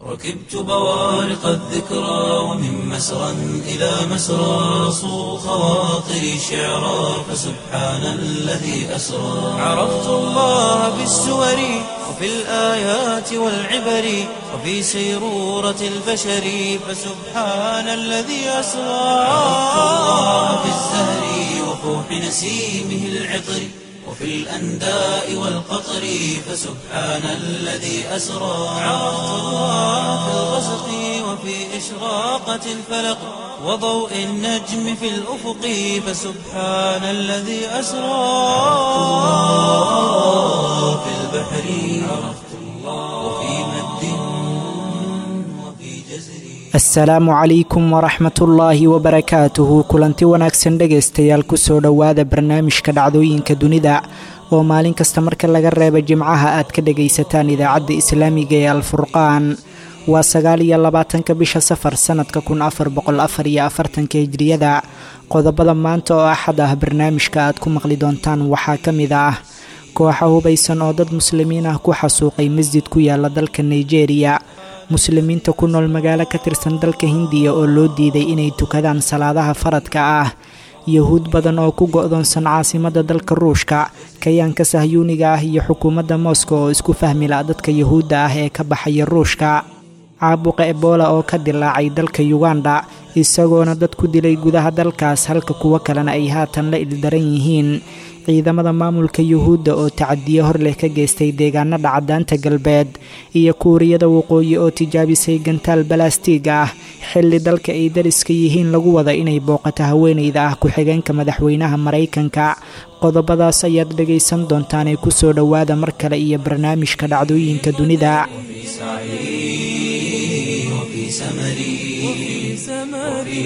ركبت بوارق الذكرى ومن مسرى إلى مسرى صو خواطري شعرا فسبحان الذي أسرى عرفت الله بالسور وفي الآيات والعبر وفي سيرورة البشر فسبحان الذي أسرى عرفت الله بالزهر وفوح نسيمه العطر وفي الأنداء والقطر فسبحان الذي أسرى عرفت الله في الغسق وفي إشراقة الفلق وضوء النجم في الأفق فسبحان الذي أسرى الله في البحر عرفت الله وفي مد وفي جزر asalaamu calaykum waraxmatullaahi wabarakaatuhu kulanti wanaagsan dhegaystayaal kusoo dhowaada barnaamijka dhacdooyinka dunida oo maalin kasta marka laga reeba jimcaha aad ka dhegaysataan idaacadda islaamiga ee alfurqaan waa sagaal iyo labaatanka bisha safar sannadka kun afar boqol afar iyo afartanka hijriyada qodobada maanta oo axad ah barnaamijka aad ku maqli doontaan waxaa ka mid ah kooxa hubaysan oo dad muslimiin ah ku xasuuqay masjid ku yaala dalka nigeria muslimiinta ku nool magaalo ka tirsan dalka hindiya oo loo diiday inay tukadaan salaadaha faradka ah yahuud badan oo ku go-doonsan caasimadda dalka ruushka kayaanka sahyuuniga ah iyo xukuumadda moscow oo isku fahmila dadka yahuudda ah ee ka baxaya ruushka caabuqa ebola oo ka dilaacay dalka yuganda isagoona dad ku dilay gudaha dalkaas halka kuwo kalena ay haatan la ildaran yihiin ciidamada maamulka yuhuudda oo tacadiye hor leh ka geystay deegaanada cadaanta galbeed iyo kuuriyada waqooyi oo tijaabisay gantaal balastiig ah xilli dalka ay dariska yihiin lagu wada inay booqato haweeneyda ah ku-xigeenka madaxweynaha maraykanka qodobadaas ayaad dhegaysan doontaanee kusoo dhowaada mar kale iyo barnaamijka dhacdooyinka dunida وفي سعي وفي سمري وفي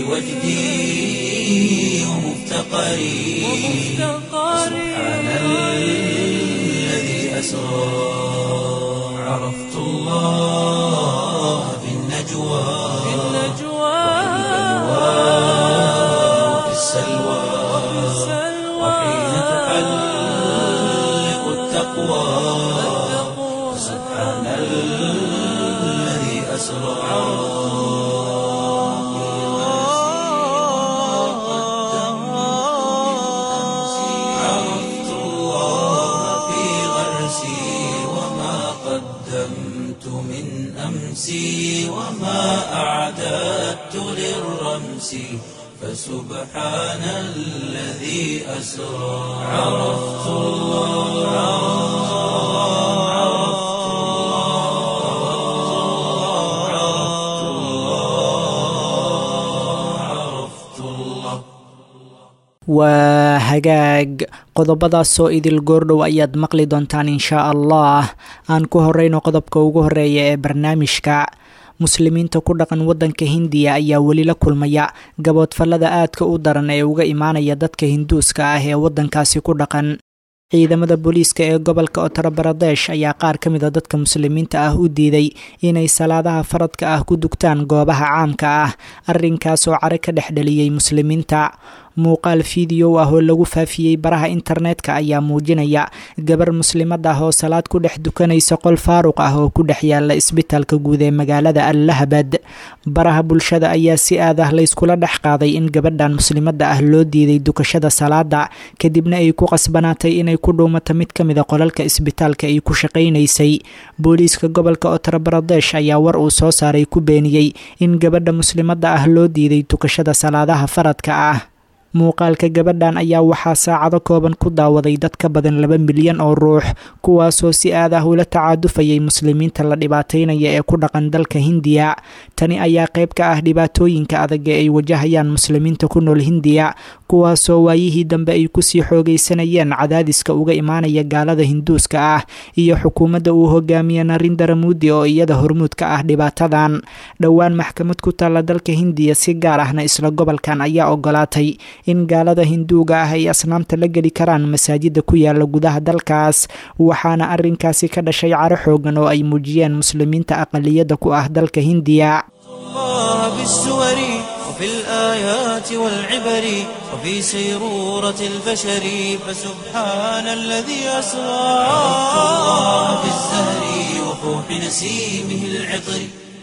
وجدي ومفتقري سبحان الذي أسرى عرفت الله في النجوى وفي السلوى وحين تحلق التقوى سبحان الذي أسرى عرفت الله في غرسي وما قدمت من أمسي وما أعددت للرمس فسبحان الذي أسرى عرفت الله عرفت الله عرفت الله waa hagaag qodobadaasoo idil goordhow ayaad maqli doontaan inshaa allah aan ku horeyno qodobka ugu horeeya ee barnaamijka muslimiinta ku dhaqan waddanka hindiya ayaa weli la kulmaya gaboodfallada aadka u daran ee uga imaanaya dadka hinduuska ah ee waddankaasi ku dhaqan ciidamada booliiska ee gobolka uttar baradesh ayaa qaar ka mid a dadka muslimiinta ah u diiday inay salaadaha faradka ah ku dugtaan goobaha caamka ah arrinkaas oo care ka dhex dheliyey muslimiinta muuqaal fideow ah oo lagu faafiyey baraha internetka ayaa muujinaya gabar muslimad ah oo salaad ku dhex dukanaysa qol faaruq ah oo ku dhex yaala isbitaalka guud ee magaalada allahabad baraha bulshada ayaa si aad ah layskula dhex qaaday in gabadhan muslimadda ah loo diiday dukashada salaada kadibna ay ku qasbanaatay inay ku dhuumato mid ka mida qolalka isbitaalka ay ku shaqaynaysay booliiska gobolka uttar baradesh ayaa war uu soo saaray ku beeniyey in gabadha muslimadda ah loo diiday dukashada salaadaha faradka ah muuqaalka gabadhan ayaa waxaa saacado kooban ku daawaday dad ka badan laba milyan oo ruux kuwaasoo si aad ah ula tacaadufayay muslimiinta la dhibaataynaya ee ku dhaqan dalka hindiya tani ayaa qayb ka ah dhibaatooyinka adag ee ay wajahayaan muslimiinta ku nool hindiya kuwaasoo waayihii dambe ay kusii xoogaysanayeen cadaadiska uga imaanaya gaalada hinduuska ah iyo xukuumadda uu hogaamiye narindara muudi oo iyada hormuud ka ah dhibaatadan dhowaan maxkamad ku taalla dalka hindiya si gaar ahna isla gobolkan ayaa ogolaatay in gaalada hinduuga ah ay asnaamta la geli karaan masaajida ku yaala gudaha dalkaas waxaana arrinkaasi ka dhashay caro xoogan oo ay muujiyeen muslimiinta aqaliyadda ku ah dalka hindiya الله بالسور وفي الآيات والعبر وفي سيرورة البشر فسبحان الذي أسرى عرفت الله بالزهر وفوح نسيمه العطر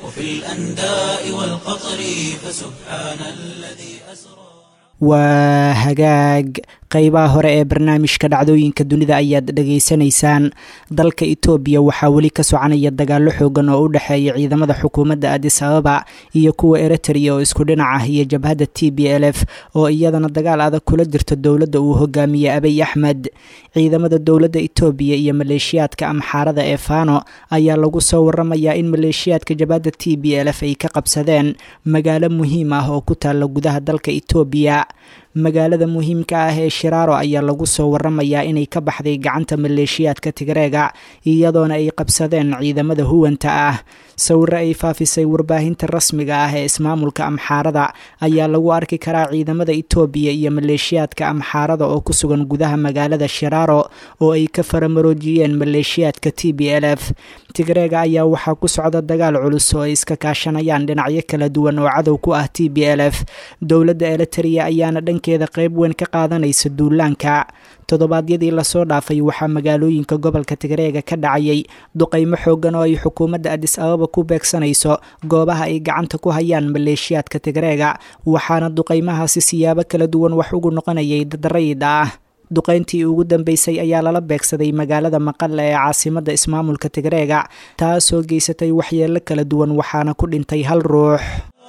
وفي الأنداء والقطر فسبحان الذي أسرى waa hagaag qeybaha hore ee barnaamijka dhacdooyinka dunida ayaad dhegaysanaysaan dalka itoobiya waxaa weli ka soconaya dagaallo xoogan oo u dhexeeya ciidamada xukuumadda adis ababa iyo kuwa eritrea oo isku dhinac ah iyo jabhadda t b l f oo iyadana dagaal adag kula jirta dowladda uu hogaamiyey abiy axmed ciidamada dowladda itoobiya iyo maleeshiyaadka amxaarada ee fano ayaa lagu soo waramayaa in maleeshiyaadka jabhadda t b l f ay ka qabsadeen magaalo muhiim ah oo ku taalla gudaha dalka itoobiya magaalada muhiimka ah ee shiraaro ayaa lagu soo waramayaa inay ka baxday gacanta maleeshiyaadka tigreega iyadoona ay qabsadeen ciidamada huwanta ah sawiro ay faafisay warbaahinta rasmiga ah ee ismaamulka amxaarada ayaa lagu arki karaa ciidamada itoobiya iyo maleeshiyaadka amxaarada oo ku sugan gudaha magaalada shiraaro oo ay ka faramaroojiyeen maleeshiyaadka t b l f tigreega ayaa waxaa ku socda dagaal culus oo ay iska kaashanayaan dhinacyo kala duwan oo cadow ku ah t b l f dowladda eliteria ayaana dhankeeda qeyb weyn ka qaadanaysa duulaanka toddobaadyadii lasoo dhaafay waxaa magaalooyinka gobolka tigreega ka dhacayay duqaymo xoogan oo ay xukuumadda adis ababa ku beegsanayso goobaha ay gacanta ku hayaan maleeshiyaadka tigreega waxaana duqaymahaasi siyaabo kala duwan wax ugu noqonayay dad rayid ah duqayntii ugu dambeysay ayaa lala beegsaday magaalada maqale ee caasimadda ismaamulka tigreega taasoo geysatay waxyeelo kala duwan waxaana ku dhintay hal ruux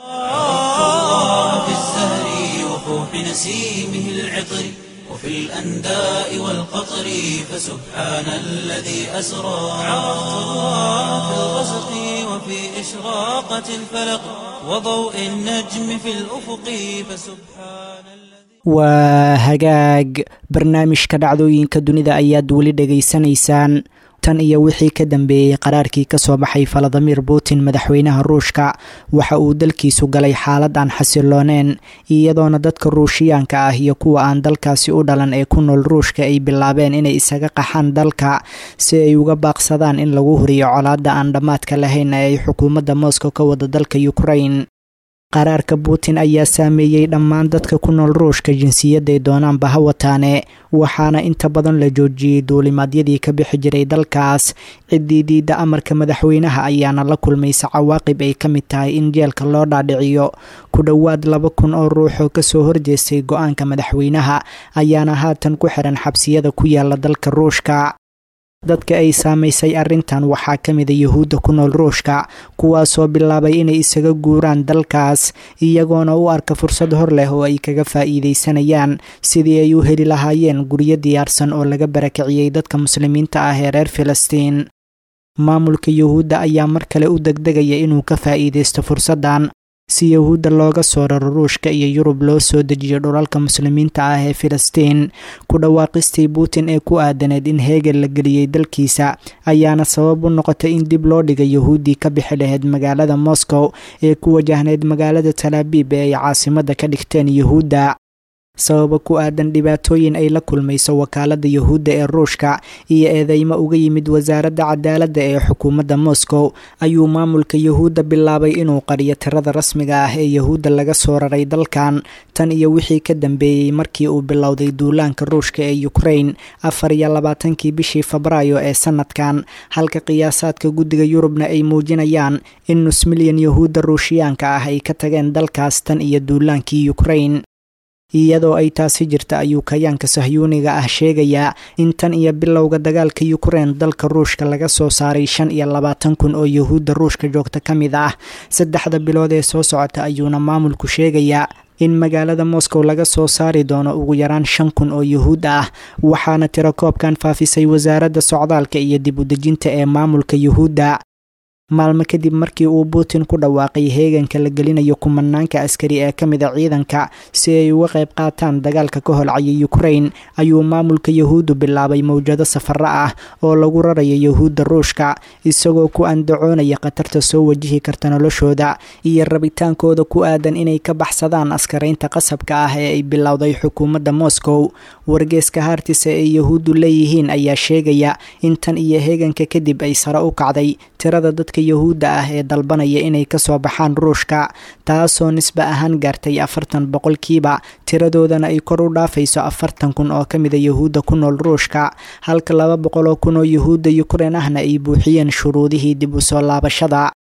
في الزهر وفوح نسيمه العطر وفي الأنداء والقطر فسبحان الذي أسرى عرفت الله في الغسق وفي إشراقة الفلق وضوء النجم في الأفق فسبحان الذي waa hagaag barnaamijka dhacdooyinka dunida ayaad weli dhegaysanaysaan tan iyo wixii ka dambeeyey qaraarkii kasoo baxay valadimir putin madaxweynaha ruushka waxa uu dalkiisu galay xaalad aan xasilooneen iyadoona dadka ruushiyaanka ah iyo kuwa aan dalkaasi u dhalan ee ku nool ruushka ay bilaabeen inay isaga qaxaan dalka si ay uga baaqsadaan in lagu huriyo colaadda aan dhammaadka lahayn ee ay xukuumadda moscow ka wada dalka ukrain qaraarka putin ayaa saameeyey dhammaan dadka ku nool ruushka jinsiyadday doonaanba ha wataane waxaana inta badan la joojiyey duulimaadyadii ka bixi jiray dalkaas ciddii diidda amarka madaxweynaha ayaana la kulmaysa cawaaqib ay ka mid tahay in jeelka loo dhaadhiciyo ku dhowaad laba kun oo ruux oo kasoo horjeestay go-aanka madaxweynaha ayaana haatan ku xiran xabsiyada ku yaala dalka ruushka dadka ay saamaysay arrintan waxaa ka mida yuhuudda ku nool ruushka kuwaasoo bilaabay inay isaga guuraan dalkaas iyagoona u arka fursad hor leh oo ay kaga faa'iidaysanayaan sidii ay u heli lahaayeen guryo diyaarsan oo laga barakiciyey dadka muslimiinta ah ee reer filistiin maamulka yuhuudda ayaa mar kale u degdegaya inuu ka faa'iidaysto fursaddan si yahuudda looga soo raro ruushka iyo yurub loo soo dejiyo dhulalka muslimiinta ah ee filistiin ku dhawaaqistii putin ee ku aadaneed in heegel la geliyey dalkiisa ayaana sabab u noqotay in dib loo dhigay yahuuddii ka bixi lahayd magaalada moscow ee ku wajahnayd magaalada talaabiib ee ay caasimadda ka dhigteen yuhuudda sababa ku aadan dhibaatooyin ay la kulmayso wakaaladda yuhuudda ee ruushka iyo eedeymo uga yimid wasaaradda cadaaladda ee xukuumadda moscow ayuu maamulka yuhuudda bilaabay inuu qariyo tirada rasmiga ah ee yuhuudda laga soo raray dalkan tan iyo wixii ka dambeeyey markii uu bilowday duulaanka ruushka ee ukrain afar iyo labaatankii bishii febraayo ee sanadkan halka qiyaasaadka guddiga yurubna ay muujinayaan in nus milyan yuhuudda ruushiyaanka ah ay ka tageen dalkaas tan iyo duulaankii ukrain iyadoo ay taasi jirta ayuu kayaanka sahyuuniga ah sheegayaa in tan iyo bilowga dagaalka yukrain dalka ruushka laga soo saaray shan iyo labaatan kun oo yuhuudda ruushka joogta ka mid ah saddexda bilood ee soo socota ayuuna maamulku sheegayaa in magaalada moscow laga soo saari doono ugu yaraan shan kun oo yuhuud ah waxaana tiro koobkan faafisay wasaaradda socdaalka iyo dib udejinta ee maamulka yuhuudda maalmo kadib markii uu putin ku dhawaaqay heeganka la gelinayo kumanaanka askari ee ka mid a ciidanka si ay uga qayb qaataan dagaalka ka holcaya ukrain ayuu maamulka yuhuuddu bilaabay mowjado safaro ah oo lagu rarayo yuhuudda ruushka isagoo ku andacoonaya khatarta soo wajihi karta noloshooda iyo rabitaankooda ku aadan inay ka baxsadaan askaraynta qasabka ah ee ay bilowday xukuumadda moscow wargeeska haartisa ee yuhuuddu leeyihiin ayaa sheegaya in tan iyo heeganka kadib ay sare u kacday tirada dadka yuhuudda ah ee dalbanaya inay kasoo baxaan ruushka taasoo nisbe ahaan gaartay afartan boqolkiiba tiradoodana ay kor u dhaafayso afartan kun oo ka mida yuhuudda ku nool ruushka halka laba boqol oo kun oo yuhuudda yukrain ahna ay buuxiyeen shuruudihii dib u soo laabashada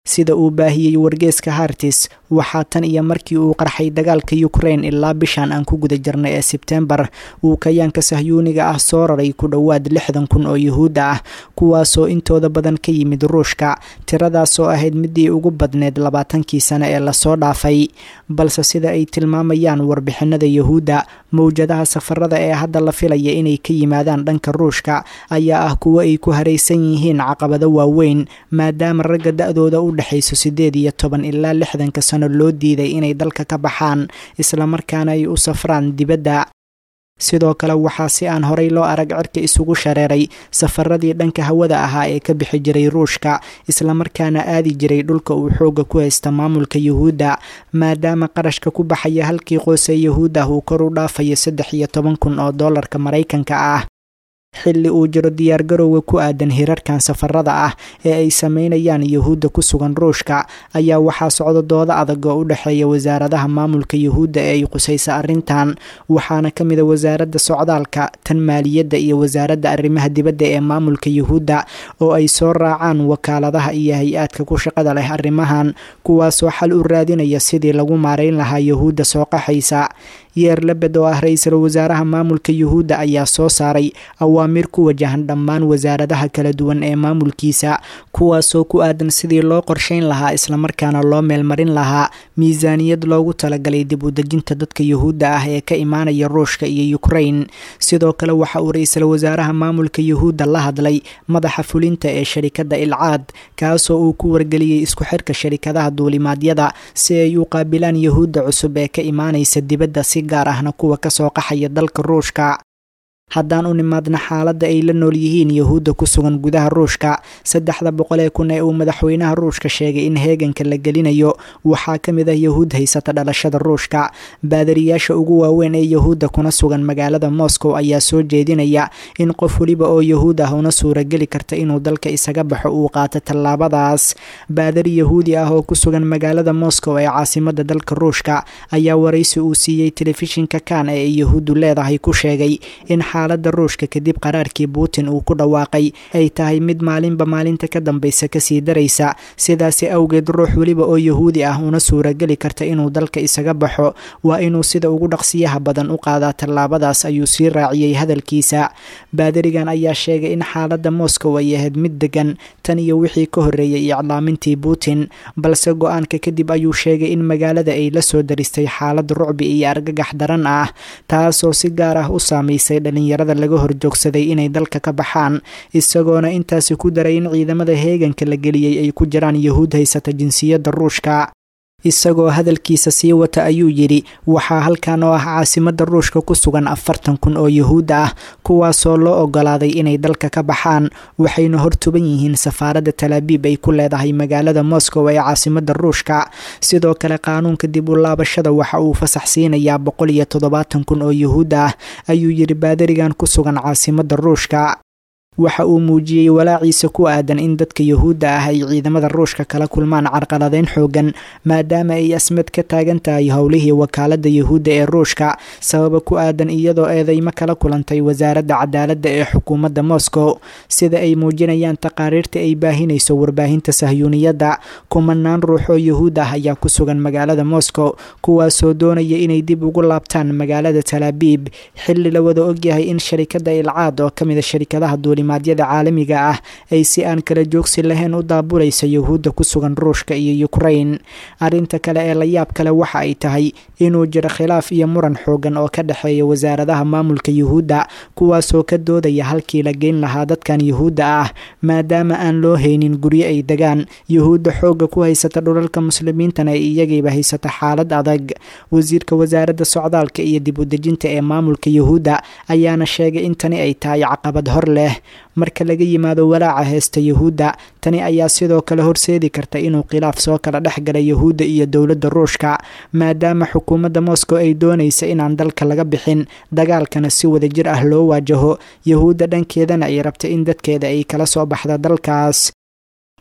sida uu baahiyey wargeeska hartis waxaa tan iyo markii uu qarxay dagaalka ukrain ilaa bishan aan ku guda jirnay ee sebtembar uu kayaanka sahyuuniga ah soo raray ku dhowaad lixdan kun oo yuhuud ah kuwaasoo intooda badan ka yimid ruushka tiradaasoo ahayd midii ugu badneed labaatankii sane ee lasoo dhaafay balse sida ay tilmaamayaan warbixinada yuhuudda mowjadaha safarada ee hadda la filaya inay ka yimaadaan dhanka ruushka ayaa ah kuwo ay ku haraysan yihiin caqabado waaweyn maadaama ragga da-dooda u dhexayso siddeed iyo toban ilaa lixdanka sano loo diiday inay dalka ka baxaan islamarkaana ay u safraan dibadda sidoo kale waxaa si aan horay loo arag cirka isugu shareeray safaradii dhanka hawada ahaa ee ka bixi jiray ruushka islamarkaana aadi jiray dhulka uu xooga ku haysta maamulka yuhuudda maadaama qarashka ku baxaya halkii qoys ee yuhuud ah uu kor u dhaafayo saddex iyo toban kun oo doolarka maraykanka ah xilli uu jiro diyaargarowga ku aadan hirarkan safarada ah ee ay sameynayaan yuhuudda ku sugan ruushka ayaa waxaa socdo dooda adag oo u dhexeeya wasaaradaha maamulka yuhuudda ee ay qusaysa arrintan waxaana ka mid a wasaaradda socdaalka tan maaliyadda iyo wasaaradda arrimaha dibadda ee maamulka yuhuudda oo ay soo raacaan wakaaladaha iyo hay-aadka ku shaqada leh arrimahan kuwaasoo xal u raadinaya sidii lagu maarayn lahaa yuhuudda soo qaxaysa yeer lebed oo ah ra-iisul wasaaraha maamulka yuhuudda ayaa soo saaray awaamiir ku wajahan dhammaan wasaaradaha kala duwan ee maamulkiisa kuwaasoo ku aadan sidii loo qorshayn lahaa islamarkaana loo meelmarin lahaa miisaaniyad loogu talagalay dib u dejinta dadka yuhuudda ah ee ka imaanaya ruushka iyo ukrain sidoo kale waxa uu ra-iisul wasaaraha maamulka yuhuudda la hadlay madaxa fulinta ee sharikadda ilcaad kaasoo uu ku wargeliyey isku xirka sharikadaha duulimaadyada si ay u qaabilaan yuhuudda cusub ee ka imaanaysa dibadda si gaar ahna kuwa kasoo qaxaya dalka ruushka haddaan u nimaadna xaaladda ay la nool yihiin yuhuudda ku sugan gudaha ruushka saddexda boqol ee kun ee uu madaxweynaha ruushka sheegay in heeganka la gelinayo waxaa ka mid ah yuhuud haysata dhalashada ruushka baadariyaasha ugu waaweyn ee yuhuudda kuna sugan magaalada moscow ayaa soo jeedinaya in qof weliba oo yuhuud ah una suurageli karta inuu dalka isaga baxo uu qaato tallaabadaas baadari yahuudi ah oo ku sugan magaalada moscow ee caasimada dalka ruushka ayaa waraysi uu siiyey telefishinka kan ee ay yuhuuddu leedahay ku sheegay in xaaladda ruushka kadib qaraarkii putin uu ku dhawaaqay ay tahay mid maalinba maalinta ka dambaysa kasii daraysa sidaasi awgeed ruux weliba oo yuhuudi ah una suurageli karta inuu dalka isaga baxo waa inuu sida ugu dhaqsiyaha badan u qaadaa tallaabadaas ayuu sii raaciyey hadalkiisa baadarigan ayaa sheegay in xaaladda moscow ay ahayd mid degan tan iyo wixii ka horreeyey iclaamintii putin balse go-aanka kadib ayuu sheegay in magaalada ay la soo daristay xaalad rucbi iyo argagax daran ah taasoo si gaar ah u saamaysay dhalinyarada laga horjoogsaday inay dalka ka baxaan isagoona intaasi ku daray in ciidamada heeganka la geliyey ay ku jiraan yuhuud haysata jinsiyadda ruushka isagoo hadalkiisa sii wata ayuu yidhi waxaa halkan oo ah caasimada ruushka ku sugan afartan kun oo yuhuud ah kuwaasoo loo ogolaaday inay dalka ka baxaan waxayna hortuban yihiin safaaradda talaabiib ay ku leedahay magaalada moscow ee caasimada ruushka sidoo kale qaanuunka dib u laabashada waxa uu fasax siinayaa boqol iyo toddobaatan kun oo yuhuud ah ayuu yidhi baadarigan ku sugan caasimada ruushka waxa uu muujiyey walaaciisa ku aadan in dadka yuhuudda ah ay ciidamada ruushka kala kulmaan carqaladeyn xoogan maadaama ay asmad ka taagan tahay howlihii wakaaladda yuhuudda ee ruushka sababa ku aadan iyadoo eedeymo kala kulantay wasaaradda cadaaladda ee xukuumadda moscow sida ay muujinayaan taqaariirta ay baahinayso warbaahinta sahyuuniyadda kumanaan ruux oo yuhuud ah ayaa ku sugan magaalada moscow kuwaasoo doonaya inay dib ugu laabtaan magaalada talaabiib xilli la wada ogyahay in sharikadda ilcaad oo kamid a sharikadaha duuli maadyada caalamiga ah ay si aan kala joogsi lahayn u daabulaysa yuhuudda ku sugan ruushka iyo ukrain arrinta kale ee la yaab kale waxa ay tahay inuu jiro khilaaf iyo muran xoogan oo ka dhexeeya wasaaradaha maamulka yuhuudda kuwaasoo ka doodaya halkii la geyn lahaa dadkan yuhuudda ah maadaama aan loo haynin guryo ay degaan yuhuudda xoogga ku haysata dhulalka muslimiintana ay iyagiiba haysata xaalad adag wasiirka wasaaradda socdaalka iyo dib u dejinta ee maamulka yuhuudda ayaana sheegay in tani ay tahay caqabad hor leh marka laga yimaado walaaca heesta yuhuudda tani ayaa sidoo kale horseedi karta inuu khilaaf soo kala dhex gala yuhuudda iyo dowladda ruushka maadaama xukuumadda moscow ay doonaysa inaan dalka laga bixin dagaalkana si wadajir ah loo waajaho yuhuudda dhankeedana ay rabta in dadkeeda ay kala soo baxda dalkaas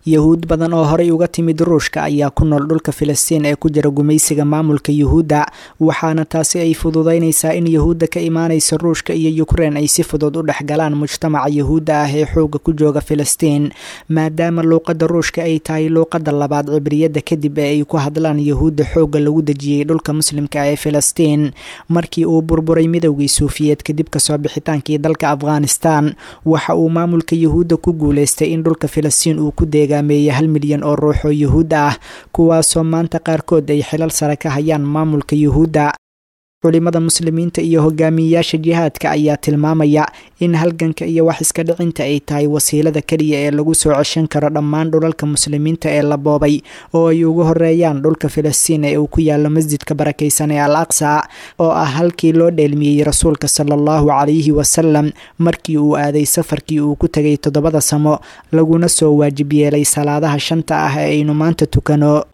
yahuud badan oo horey uga timid ruushka ayaa ku nool dhulka filistiin ee ku jira gumaysiga maamulka yuhuudda waxaana taasi ay fududeynaysaa in yahuudda ka imaanaysa ruushka iyo yukrein ay si fudud u dhexgalaan mujtamaca yahuudda ah ee xooga ku jooga filistiin maadaama luuqadda ruushka ay tahay luuqadda labaad cibriyadda kadib ee ay ku hadlaan yahuudda xoogga lagu dejiyey dhulka muslimka ee filistiin markii uu burburay midowgii suufiyeed kadib kasoo bixitaankii dalka afghanistan waxa uu maamulka yahuudda ku guuleystay in dhulka filistiin uu ku deegaameeyey hal milyan oo ruux oo yahuudda ah kuwaasoo maanta qaarkood ay xilal sare ka hayaan maamulka yuhuudda culimada muslimiinta iyo hogaamiyeyaasha jihaadka ayaa tilmaamaya in halganka iyo wax iska dhicinta ay tahay wasiilada keliya ee lagu soo ceshan karo dhammaan dhulalka muslimiinta ee la boobay oo ay ugu horeeyaan dhulka filistiin ee uu ku yaalo masjidka barakaysan ee al aqsa oo ah halkii loo dheelmiyey rasuulka sala allahu calayhi wasalam markii uu aaday safarkii uu ku tegay toddobada samo laguna soo waajib yeelay salaadaha shanta ah ee aynu maanta tukano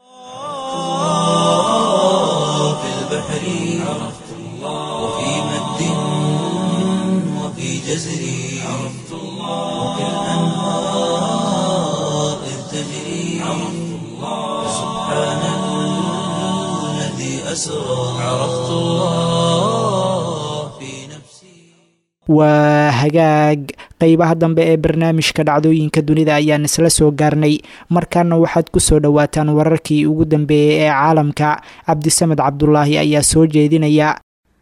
جزري عرفت الله وكالأنهار إذ تجري عرفت الله سبحان الذي أسرى عرفت الله في نفسي waa hagaag qeybaha dambe ee barnaamijka dhacdooyinka dunida ayaan isla soo gaarnay markaana waxaad ku soo dhowaataan wararkii ugu dambeeyey ee caalamka cabdisamed cabdulaahi ayaa soo jeedinaya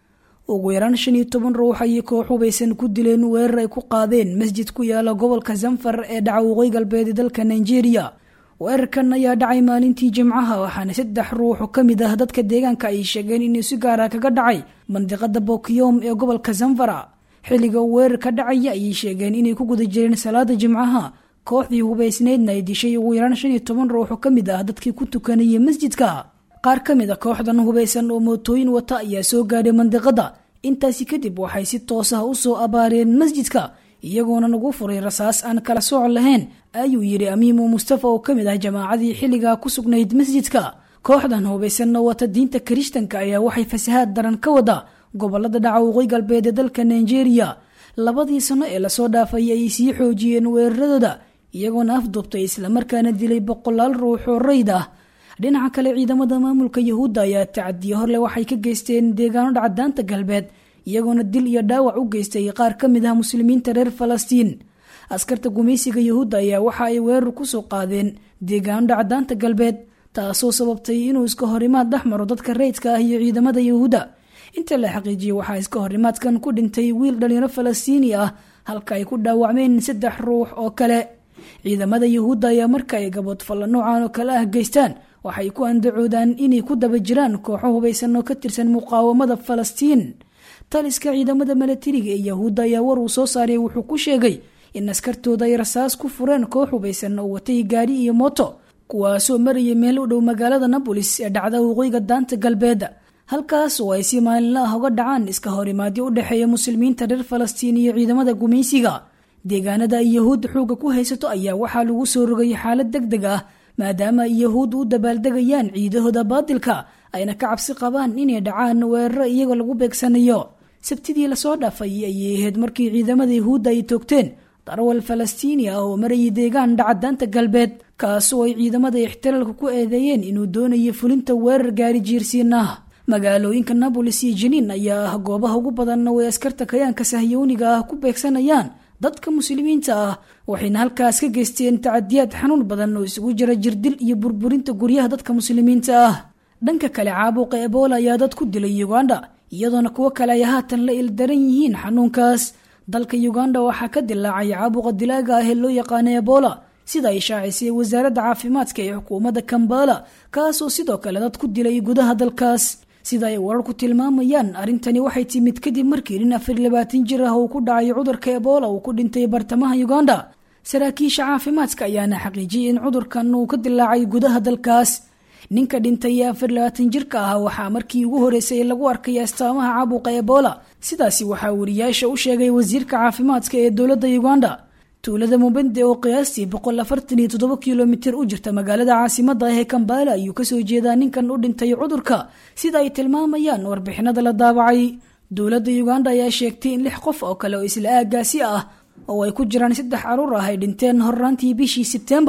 ugu yaraan shan iyo toban ruux ayay koox hubaysan ku dileen weerar ay ku qaadeen masjid ku yaala gobolka zanfar ee dhaca waqooyi galbeed dalka nigeria weerarkan ayaa dhacay maalintii jimcaha waxaana saddex ruux ka mid ah dadka deegaanka ay sheegeen inuu si gaara kaga dhacay mandiqada bokiyom ee gobolka zanfara xilliga uu weerar ka dhacaya ayay sheegeen inay ku guda jireen salaada jimcaha kooxdii hubaysneydna ay dishay ugu yaraan shan iyo toban ruux ka mid ah dadkii ku tukanayay masjidka qaar ka mid a kooxdan hubaysan oo mootooyin wata ayaa soo gaadhay mandiqada intaasi kadib waxay si toos ah usoo abaareen masjidka iyagoona nagu furay rasaas aan kala sooc lahayn ayuu yidhi amiimu mustafa oo ka mid ah jamaacadii xilligaa ku sugnayd masjidka kooxdan hubaysanna wata diinta kirishtanka ayaa waxay fasahaad daran ka wada gobolada dhaca waqooyi galbeed ee dalka nigeria labadii sano ee lasoo dhaafay ayay sii xoojiyeen weeraradooda iyagoona afduubtay islamarkaana dilay boqolaal ruux oo rayd ah dhinaca kale ciidamada maamulka yahuudda ayaa tacadiye horle waxay ka geysteen deegaano dhacdaanta galbeed iyagoona dil iyo dhaawac u geystay qaar ka mid ah muslimiinta reer falastiin askarta gumaysiga yahuudda ayaa waxa ay weerar kusoo qaadeen deegaano dhacdaanta galbeed taasoo sababtay inuu iska horimaad dhex maro dadka rayidka ah iyo ciidamada yahuudda inta la xaqiijiyey waxaa iska horimaadkan ku dhintay wiil dhalinyaro falastiini ah halka ay ku dhaawacmeen saddex ruux oo kale ciidamada yahuudda ayaa marka ay gaboodfalla noocan oo kale ah geystaan waxay ku andacoodaan inay ku daba jiraan kooxo hubaysan oo ka tirsan muqaawamada falastiin taliska ciidamada milatariga ee yahuudda ayaa war uu soo saaray wuxuu ku sheegay in askartooda ay rasaas ku fureen koox hubaysan oo watay gaari iyo mooto kuwaasoo marayay meel u dhow magaalada nabolis ee dhacda waqooyiga daanta galbeed halkaas oo ay si maalinla ah uga dhacaan iska horimaadyo u dhexeeya muslimiinta reer falastiin iyo ciidamada gumaysiga deegaanada ay yahuudda xooga ku haysato ayaa waxaa lagu soo rogay xaalad deg deg ah maadaama ay yahuudda u dabaaldegayaan ciidahooda baadilka ayna ka cabsi qabaan inay dhacaan weeraro iyaga lagu beegsanayo sabtidii lasoo dhaafay ayay ahayd markii ciidamada yahuudda ay toogteen darawal falastiini ah oo marayay deegaan dhacadaanta galbeed kaasoo ay ciidamada ixtiraalka ku eedeeyeen inuu doonayo fulinta weerar gaari jiirsiin ah magaalooyinka nabolis iyo jiniin ayaa ah goobaha ugu badanna way askarta kayaanka sahyooniga ah ku beegsanayaan dadka muslimiinta ah waxayna halkaas ka geysteen tacadiyaad xanuun badan oo isugu jira jirdil iyo burburinta guryaha dadka muslimiinta ah dhanka kale caabuqa ebola ayaa dad ku dilay uganda iyadoona kuwo kale ay haatan la ildaran yihiin xanuunkaas dalka uganda waxaa ka dilaacay caabuqa dilaaga ah ee loo yaqaano ebola sida ay shaacisay wasaaradda caafimaadka ee xukuumadda kambala kaasoo sidoo kale dad ku dilay gudaha dalkaas sida ay wararku tilmaamayaan arrintani waxay timid kadib markii nin afar labaatan jir ah uu ku dhacay cudurka ebola uu ku dhintay bartamaha uganda saraakiisha caafimaadka ayaana xaqiijiyay in cudurkan uu ka dilaacay gudaha dalkaas ninka dhintay ee afar labaatan jirka ah waxaa markii ugu horeysay lagu arkay astaamaha caabuqa ebola sidaasi waxaa wariyaasha u sheegay wasiirka caafimaadka ee dowladda uganda tuulada mubende oo qiyaastii boqol afartan iyo toddoba kilomitir u jirta magaalada caasimada ah ee kambala ayuu kasoo jeedaa ninkan u dhintay cudurka sida ay tilmaamayaan warbixinada la daabacay dowladda uganda ayaa sheegtay in lix qof oo kale oo isla aagaasi ah oo ay ku jiraan saddex caruur ah ay dhinteen horraantii bishii sebtembar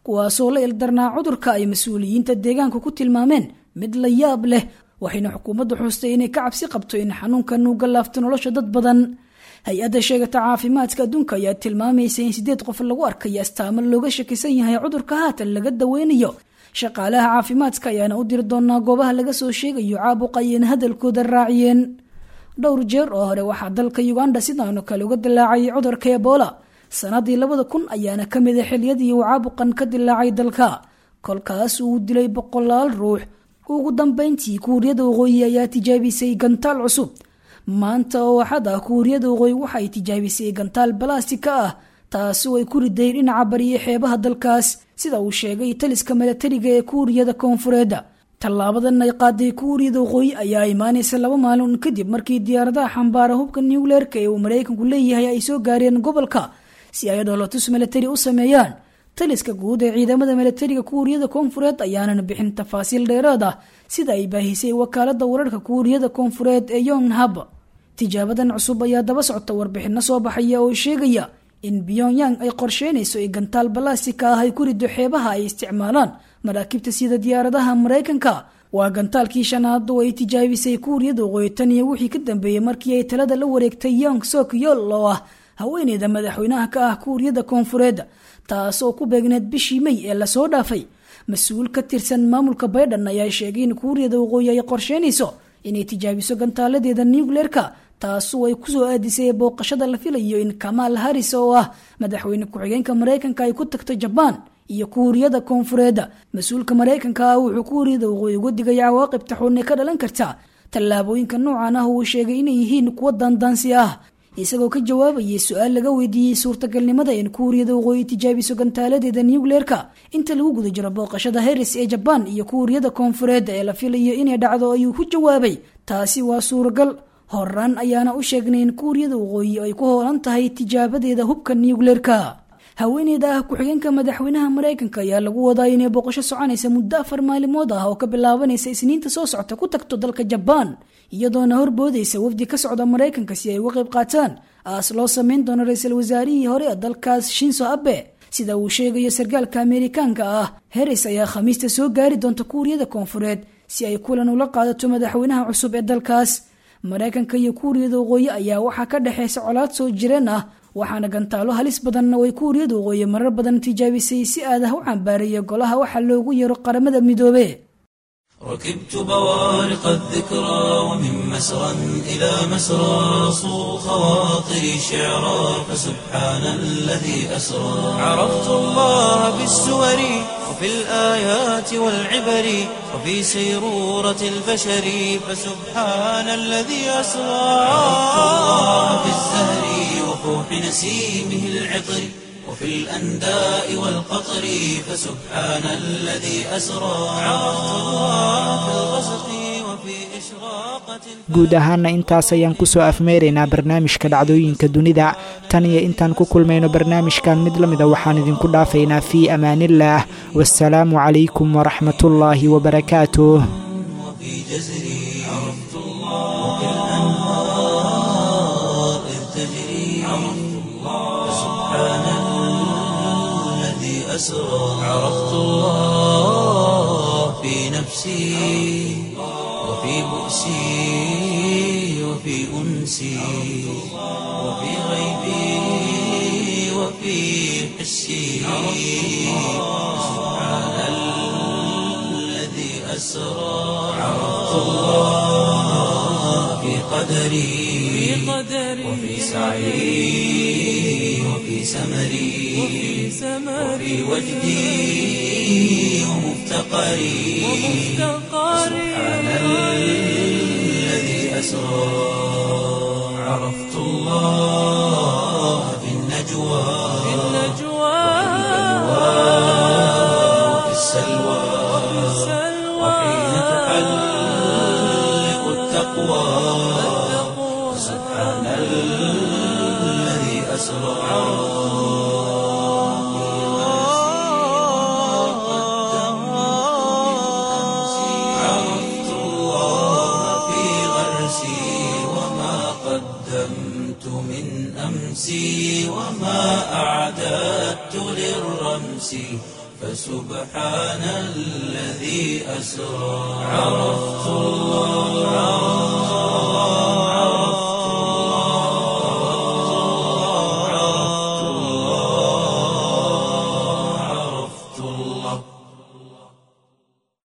kuwaasoo la ildarnaa cudurka ay mas-uuliyiinta deegaanka ku tilmaameen mid la yaab leh waxayna xukuumaddu xustay inay ka cabsi qabto in xanuunkan uu gallaafto nolosha dad badan hay-adda sheegata caafimaadka adduunka ayaa tilmaamaysa in sideed qof lagu arkayo astaamo looga shakisan yahay cudurka haatan laga daweynayo shaqaalaha caafimaadka ayaana u diri doonaa goobaha laga soo sheegayo caabuqa ayayna hadalkooda raaciyeen dhowr jeer oo hore waxaa dalka uganda sidaanoo kale uga dilaacay cudurka ebola sanadii labada kun ayaana ka mid a xiliyadii uu caabuqan ka dilaacay dalka kolkaas uu dilay boqolaal ruux ugu dambeyntii kuuriyada waqooyi ayaa tijaabisay gantaal cusub maanta oo waxad ah kuuriyada waqooyi waxay tijaabisay gantaal balastika ah taasoo ay ku riday dhinaca bariye xeebaha dalkaas sida uu sheegay taliska milatariga ee kuuriyada koonfureedda tallaabadan ay qaaday kuuriyada waqooyi ayaa imaanaysa laba maalin kadib markii diyaaradaha xambaara hubka nucleerka ee uu maraykanku leeyahay ay soo gaareen gobolka si ay dhoolotus milatari u sameeyaan taliska guud ee ciidamada milatariga kuuriyada koonfureed ayaanan bixin tafaasiil dheeraad ah sida ay baahisay wakaalada wararka kuuriyada koonfureed ee yonghab tijaabadan cusub ayaa daba socota warbixino soo baxaya oo sheegaya in pyongyang ay qorsheynayso in gantaal balastika ah ay ku rido xeebaha ay isticmaalaan maraakiibta sida diyaaradaha maraykanka waa gantaalkii shanaad oo ay tijaabisay kuuriyada waqooyi tan iyo wixii ka dambeeyey markii ay talada la wareegtay yong sok yol oo ah haweeneyda madaxweynaha ka ah kuuriyada koonfureed taasoo ku beegneed bishii may ee lasoo dhaafay mas-uul ka tirsan maamulka baydhan ayaa sheegay in kuuriyada waqooyi ay qorsheynayso inay tijaabiso gantaaladeeda nucleerka taasoo ay kusoo aadisay booqashada la filayo in kamaal haris oo ah madaxweyne ku-xigeenka maraykanka ay ku tagto jabaan iyo kuuriyada koonfureedda mas-uulka maraykanka ah wuxuu kuuriyada waqooyi uga digay cawaaqibta xun ee ka dhalan karta tallaabooyinka noocan ah uu sheegay inay yihiin kuwo daandaansi ah isagoo ka jawaabayay su-aal laga weydiiyey suurtagalnimada in kuuriyada waqooyi tijaabiso gantaaladeeda nucleerka inta lagu guda jiro booqashada heris ee jabaan iyo kuuriyada koonfureedda ee la filayo inay dhacdo ayuu ku jawaabay taasi waa suuragal horaan ayaana u sheegnay in kuuriyada waqooyi ay ku hoolan tahay tijaabadeeda hubka nucleerka haweeneyda ah ku-xigeenka madaxweynaha maraykanka ayaa lagu wadaa inay booqasho soconaysa muddo afar maalimood ah oo ka bilaabanaysa isniinta soo socota ku tagto dalka jabaan iyadoona horboodaysa wafdi ka socda maraykanka si ay uga qayb qaataan aas loo sameyn doono ra-iisul wasaarihii hore ee dalkaas shinso abe sida uu sheegayo sarkaalka ameerikaanka ah heris ayaa khamiista soo gaari doonta kuuriyada koonfureed si ay kulan ula qaadato madaxweynaha cusub ee dalkaas maraykanka iyo kuuriyada waqooyi ayaa waxaa ka dhexeysa colaad soo jireen ah waxaana gantaalo halis badanna way kuuriyada waqooyi marar badan tijaabisay si aadah u cambaaraya golaha waxaa loogu yeero qaramada midoobe ركبت بوارق الذكرى ومن مسرى إلى مسرى صو خواطري شعرا فسبحان الذي أسرى عرفت الله بالسور وفي الآيات والعبر وفي سيرورة البشر فسبحان الذي أسرى عرفت الله بالزهر وفوح نسيمه العطر وفي الأنداء والقطر فسبحان الذي أسرى عرفت الله في الغسق وفي إشراقة guud ahaana intaas ayaan kusoo afmeeraynaa barnaamijka dhacdooyinka dunida tan iyo intaan ku kulmayno barnaamijkan mid la mida waxaan idinku dhaafaynaa fii amaanillaah wasalaamu calaykum waraxmatullaahi wabarakaatuh وفي جزري عرفت الله وفي الأنهار إذ تجري عرفت الله سبحان الذي أسرى عرفت الله في نفسي وفي بؤسي وفي أنسي وفي غيبي وفي حسي سبحان الذي أسرى عرفت الله في قدري وفي سعي وفي سمري وفي وجدي ومفتقري سبحان الذي أسرى عرفت الله في النجوى وفي السلوى وحين تحلق التقوى سبحان الذي أسرى عرفت الله في غرسي وما قدمت من أمسي وما أعددت للرمس فسبحان الذي أسرى عرفت الله